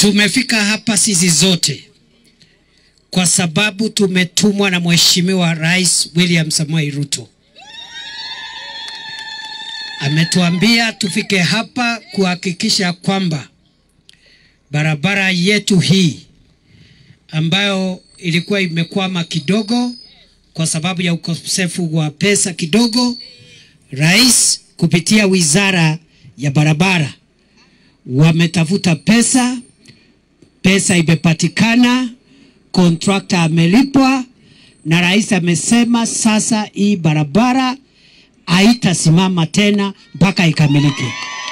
Tumefika hapa sisi zote kwa sababu tumetumwa na Mheshimiwa Rais William Samoei Ruto. Ametuambia tufike hapa kuhakikisha kwamba barabara yetu hii ambayo ilikuwa imekwama kidogo kwa sababu ya ukosefu wa pesa kidogo, rais kupitia wizara ya barabara wametafuta pesa, pesa imepatikana, kontrakta amelipwa, na rais amesema sasa hii barabara haitasimama tena mpaka ikamilike.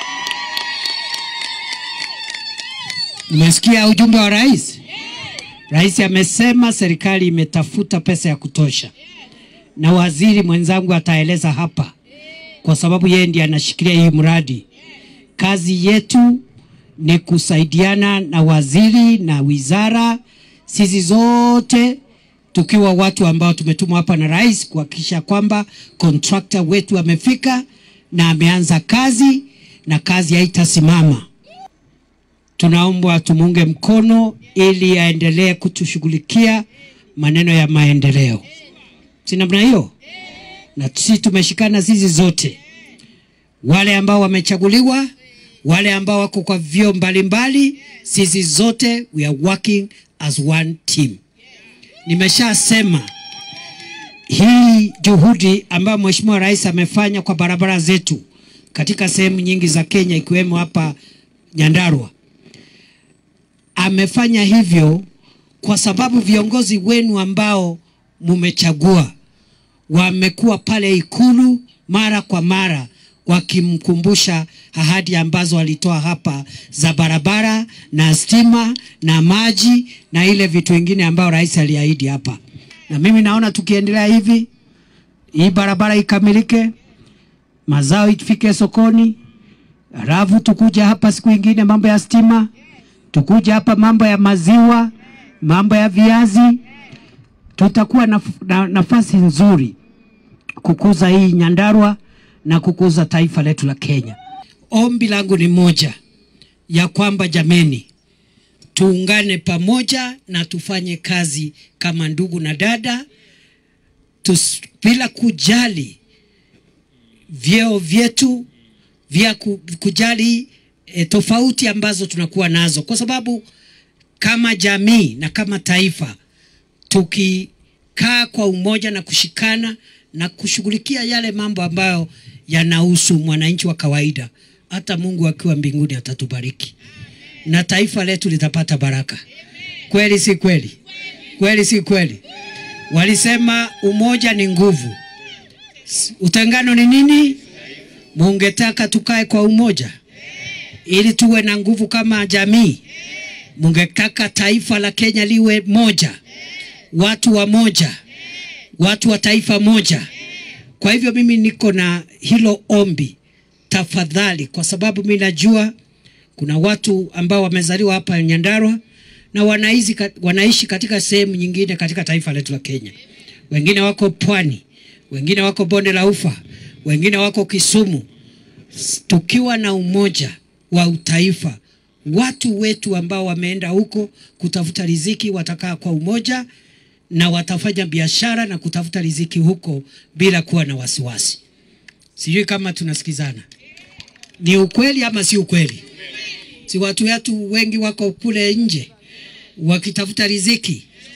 Umesikia ujumbe wa rais? Rais amesema serikali imetafuta pesa ya kutosha, na waziri mwenzangu ataeleza hapa, kwa sababu yeye ndiye anashikilia hii mradi. Kazi yetu ni kusaidiana na waziri na wizara, sisi zote tukiwa watu ambao tumetumwa hapa na rais kuhakikisha kwamba kontrakta wetu amefika na ameanza kazi na kazi haitasimama. Tunaomba tumuunge mkono ili aendelee kutushughulikia maneno ya maendeleo, si namna hiyo? Na sisi tumeshikana sisi zote, wale ambao wamechaguliwa, wale ambao wako kwa vyeo mbalimbali, sisi zote we are working as one team. Nimeshasema hii juhudi ambayo Mheshimiwa Rais amefanya kwa barabara zetu katika sehemu nyingi za Kenya ikiwemo hapa Nyandarua. Amefanya hivyo kwa sababu viongozi wenu ambao mumechagua wamekuwa pale Ikulu mara kwa mara wakimkumbusha ahadi ambazo walitoa hapa za barabara na stima na maji na ile vitu vingine ambayo rais aliahidi hapa. Na mimi naona tukiendelea hivi, hii barabara ikamilike, mazao ifike sokoni, halafu tukuja hapa siku ingine mambo ya stima, tukuja hapa mambo ya maziwa, mambo ya viazi, tutakuwa na, na, nafasi nzuri kukuza hii Nyandarua na kukuza taifa letu la Kenya. Ombi langu ni moja ya kwamba jameni, tuungane pamoja na tufanye kazi kama ndugu na dada tus, bila kujali vyeo vyetu vya ku- kujali e, tofauti ambazo tunakuwa nazo, kwa sababu kama jamii na kama taifa tukikaa kwa umoja na kushikana na kushughulikia yale mambo ambayo yanahusu mwananchi wa kawaida, hata Mungu akiwa mbinguni atatubariki na taifa letu litapata baraka. Kweli si kweli? Kweli si kweli? Walisema umoja ni nguvu, S- utengano ni nini? Mungetaka tukae kwa umoja ili tuwe na nguvu kama jamii. Mungetaka taifa la Kenya liwe moja, watu wa moja, watu wa taifa moja. Kwa hivyo mimi niko na hilo ombi, tafadhali, kwa sababu mimi najua kuna watu ambao wamezaliwa hapa Nyandarua na wanaishi, wanaishi katika sehemu nyingine katika taifa letu la Kenya. Wengine wako pwani, wengine wako bonde la Ufa, wengine wako Kisumu. S- Tukiwa na umoja wa utaifa, watu wetu ambao wameenda huko kutafuta riziki watakaa kwa umoja na watafanya biashara na kutafuta riziki huko bila kuwa na wasiwasi. Sijui kama tunasikizana. Ni ukweli ama si ukweli? Si watu wetu wengi wako kule nje wakitafuta riziki,